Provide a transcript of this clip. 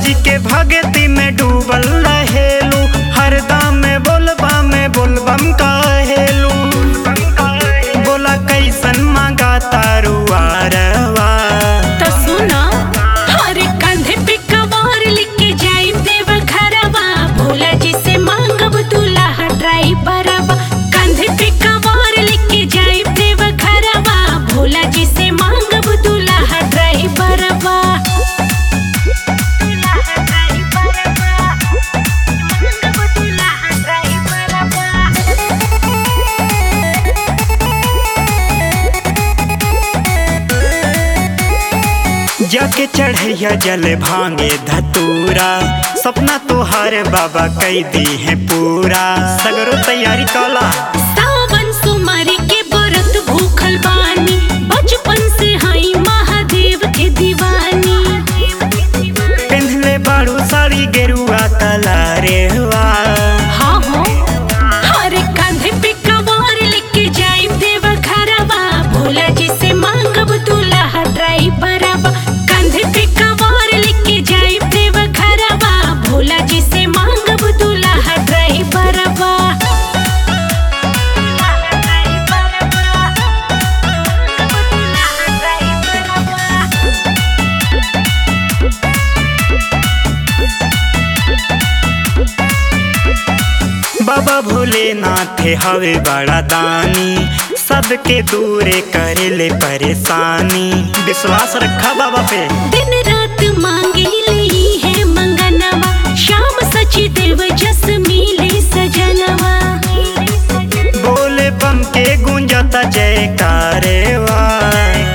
जी के भगती में डूबल रहेलू हरदम में बोलबा में बोलबम कहेलू बोला कैसन मांगा तारू आरवा तो सुनो हर कंधे पे कवार लेके जाई देव घरवा भोला जी से मांगब दूल्हा ड्राइवरवा कंधे पे कवार लेके जाई देव घरवा भोला जी से मांगब दूल्हा ड्राइवरवा जाके चढ़ैया जल भांगे धतूरा सपना तोहार बाबा कई दी है पूरा सगरो तैयारी कला सावन सुमारी के व्रत भूखल बानी बचपन से हई महादेव के दीवानी पिन्हले बाड़ू साड़ी गेरुआ कला रे हाँ हो हर कंधे पे कवार लेके जाई देव घरवा भोला जी से मांगब दूल्हा ड्राइवरवा कंधे पे कवार लेके जाई देव घरवा भोला जी से मांगब दूल्हा ड्राइवरवा बाबा भोलेनाथ हवे बड़ा दानी सबके दूरे करे ले परेशानी विश्वास रखा बाबा पे दिन रात मांगे ली है मंगनवा शाम सची देव जस मिले सजनवा बोले बम के गूंजता जयकारे वाय